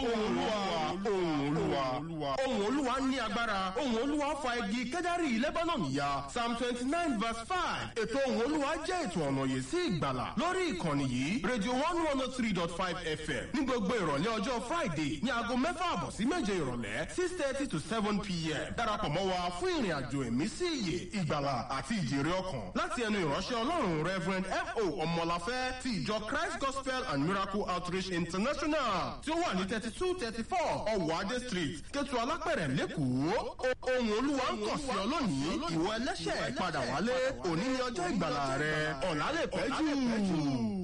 ohùn olúwa ohùn olúwa ohùn olúwa ní agbára ohùn olúwa fa igi kẹ́dárì lebanon ya psalm twenty nine verse five ètò ohùn olúwa jẹ́ ètò ọ̀nà yìí sí ìgbàlà lórí ìkànnì yìí radio one one oh three dot five fm ní gbogbo ìrọ̀lẹ́ ọjọ́ friday ní aago mẹ́fà àbọ̀ sí méje ìrọ̀lẹ́ six thirty to seven pm darapọ̀ mọ́ wa fún ìrìn àjò ẹ̀mí sí ìyè ìgbàlà àti ìjèrè ọkàn láti ẹnu ìránṣẹ́ ọlọ́run reverend fo ọmọláfẹ́ ti ìjọ christ gospel and miracle outreach international tí ó wà ní thirty two thirty four ọ̀wọ́ adé street kẹtù alápẹ̀rẹ̀ lẹ́kọ̀ọ́ ohun olúwa ń kàn sí ọ lónìí ìwọ ẹlẹ́ṣẹ̀ padà wálé òní ni ọjọ́ ìgbàlà rẹ ọ̀làlẹ̀ pẹ́ jù.